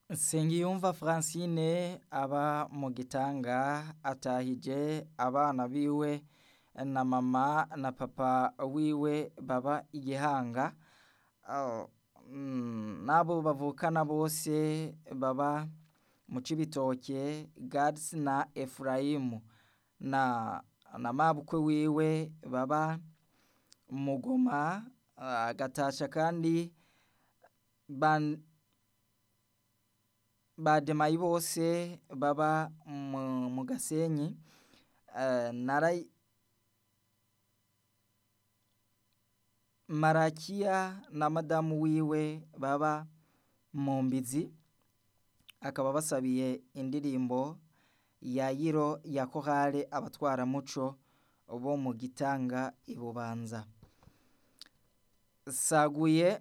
Nsengiyumva Francine aba mu Gitanga atahije abana biwe na mama na papa wiwe baba i Gihanga n'abo bavukana bose baba mu Cibitoke Gads na Efurayimu na mabukwe wiwe baba mu Mugoma agatasha kandi bademayi bose baba mu Gasenyi Marakiya na madamu wiwe baba mu Mbizi akaba abasabiye indirimbo Yayiro ya korale abatwaramuco bo mu Gitanga i Bubanza Saguye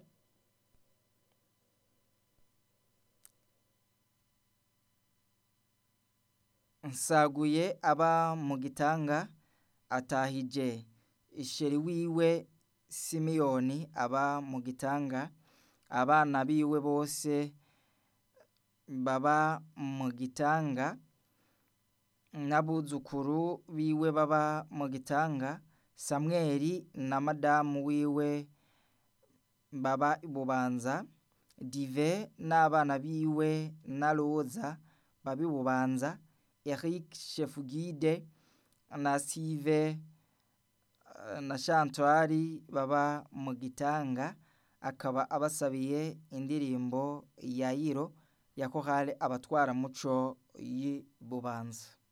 Nsaguye aba mu Gitanga atahije sheri wiwe Simiyoni aba mu Gitanga abana biwe bose baba mu Gitanga n'abuzukuru biwe baba mu Gitanga Samweli na madamu wiwe baba i Bubanza Dive n'abana biwe na Roza baba i Bubanza Eric Chefugide na Sive na Chantwari baba mu Gitanga akaba abasabiye indirimbo Yayiro ya korale abatwaramuco y'i Bubanza